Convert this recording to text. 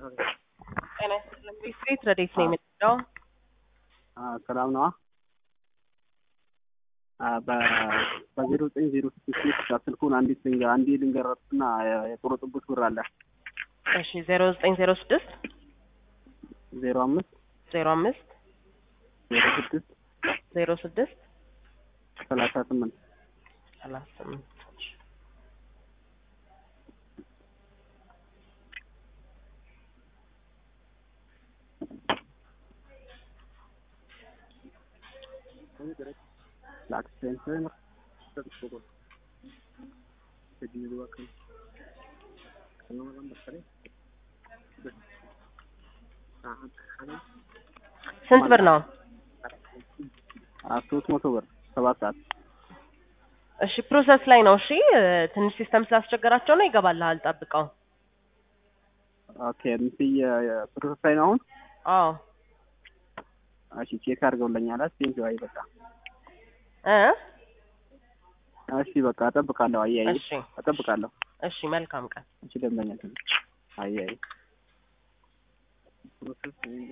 ጤና ይስጥልኝ። ስትሬት ረዴት ነው የምንለው። ሰላም ነዋ። በዜሮ ዘጠኝ ዜሮ ስድስት ስልኩን አንዲት ልንገር አንዴ ልንገረትና የቆረጡበት ብር አለ እሺ ዜሮ ዘጠኝ ዜሮ ስድስት ዜሮ አምስት ዜሮ አምስት ዜሮ ስድስት ዜሮ ስድስት ሰላሳ ስምንት ሰላሳ ስምንት ለአክሲደንት ስንት ብር ነው? ሶስት መቶ ብር ሰባት ሰዓት እሺ ፕሮሰስ ላይ ነው። እሺ ትንሽ ሲስተም ስላስቸገራቸው ነው። ይገባልሃል፣ ጠብቀው። ኦኬ ምስይ ፕሮሰስ ላይ ነው አሁን። አዎ እሺ ቼክ አድርገውልኛል። ቴንክ አይ በቃ እ እሺ በቃ እጠብቃለሁ። አያይ እሺ እጠብቃለሁ። እሺ መልካም ቀን። እሺ ደንበኛ አያይ ፕሮሰስ